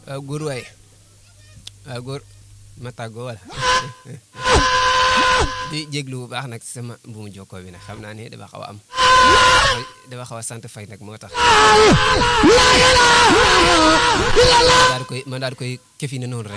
waaw góor waay waaw góor ma tàggoo wala di jéglu bu baax nag sama bu mu jokkoo bi nag xam naa ne dafa xaw a am dafa xaw a sant fay nag moo tax daal di koy man daal di koy këfi ne noonu rek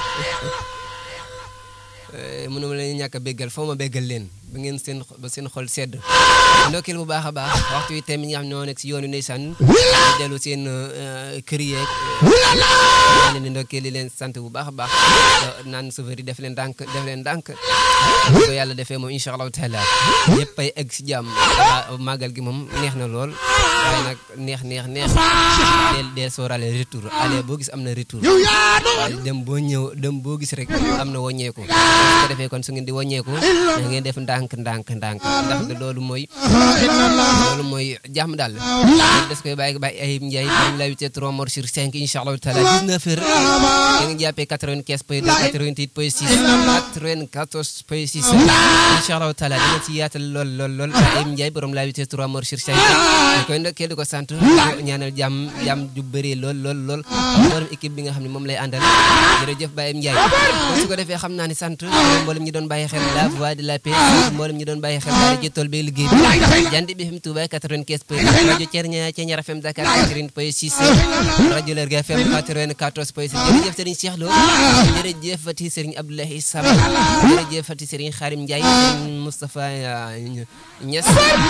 mënuma leen ñàkk a béggal foo ma béggal leen ba ngeen seen ba seen xol sedd ndokkeel bu baax a baax waxtu wi tamit ñi nga xam ñoo nekk si yoonu ndeysaan dellu seen kër yeeg maa leen di ndokkeel di leen sant bu baax a baax naan sofëri def leen ndànk def leen ndànk bu ko yàlla defee moom incha allahu taala ñëpp ay egg si jàmm màggal gi moom neex na lool waaye nag neex neex neex deel deel sooraale retour aller boo gis am na retour waaye dem boo ñëw dem boo gis rek am na wàññeeku su ko defee kon su ngeen di wàññeeku da ngeen def ndànk ndànk ndànk ndax loolu mooy loolu mooy jàmm daal des koy bàyyi bàyyi ay njaay dañ la wite 3 morts sur 5 incha allahu taala 19 heures da nga jàppee 95 point 2 88 point 6 94 point 6 incha allahu taala dina ci yaatal lool lool lool ay njaay borom la wite 3 morts sur 5 di koy ndokkee di ko sant ñaanal jàmm jàmm ju bëree lool lool lool borom équipe bi nga xam ne moom lay àndal jërëjëf Baye Ndiaye su ko defee xam naa ni sant mboolem ñi doon bàyyi xel la voix de la paix mboolem ñi doon bàyyi xel daara ji tool bi liggéey bi jandi bi FM Touba 95 point rajo Thiernia Thiernia FM Dakar 80 point 6 rajo Lergui FM 94 point 6 jërëjëf Serigne Cheikh Lo jërëjëf Fati Serigne Abdoulaye Sama jërëjëf Fati Serigne Xarim Ndiaye Serigne Moustapha Niass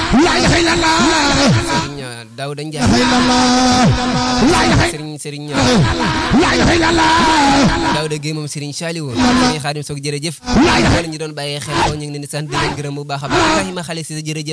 Serigne Daouda Ndiaye Serigne Serigne Daouda Gueye moom Serigne Saliou Serigne Xadim Sock jërëjëf wala ñu doon bàyyee xel ko ñu ngi leen di sant di leen gërëm bu baax a baax Ibrahima xale si jërëjëf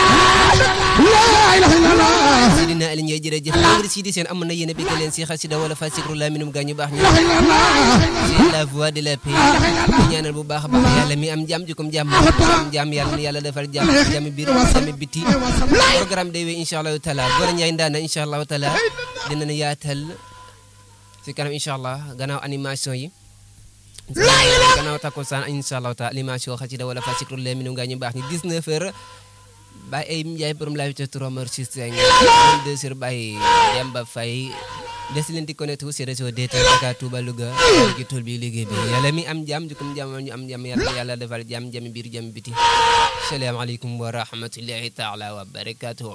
Sidina Ali Ndiaye jërëjëf ngir Sidi Sène am na yéen a bëgg leen si xasida wala fa sikru la minum gaa ñu baax ñu c'est la voix de la paix ñu ñaanal bu baax a baax yàlla mi am jàmm jukum jàmm am jàmm yàlla na yàlla defal jàmm jàmm biir jàmm biti programme day wéy incha allahu taala Gora Ndiaye ndaana incha allahu taala dinañ yaatal si kanam incha allah gannaaw animation yi gannaaw takkusaan incha allahu taala animation xasida wala fa sikru la minum gaa ñu baax ñu 19 heures Baye ay Ndiaye borom laa wite tromeur si cinq deux heures Baye Demba Faye des leen di connecté wu si réseau DTL Dakar Touba Louga ci tool bi liggéey bi yàlla mi am jàmm jukum jàmm ñu am jàmm yàlla yàlla defal jàmm jàmm biir jàmm biti salaamaaleykum wa rahmatullahi taala wa barakatuh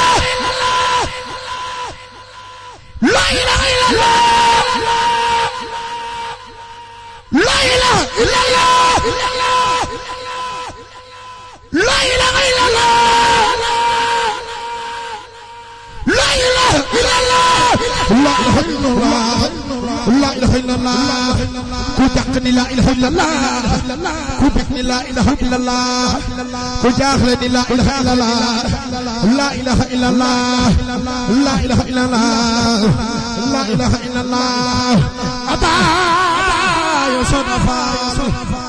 la ilaha illallah la ilaha illallah la ilaha illallah la ilaha illallah la ilaha illallah la ilaha illallah ku jàq ni la ilaha illallah ku bég ni la ilaha illallah ku jaaxle ni la ilaha illallah la ilaha illallah la ilaha illallah la ilaha illallah ata yo sonafa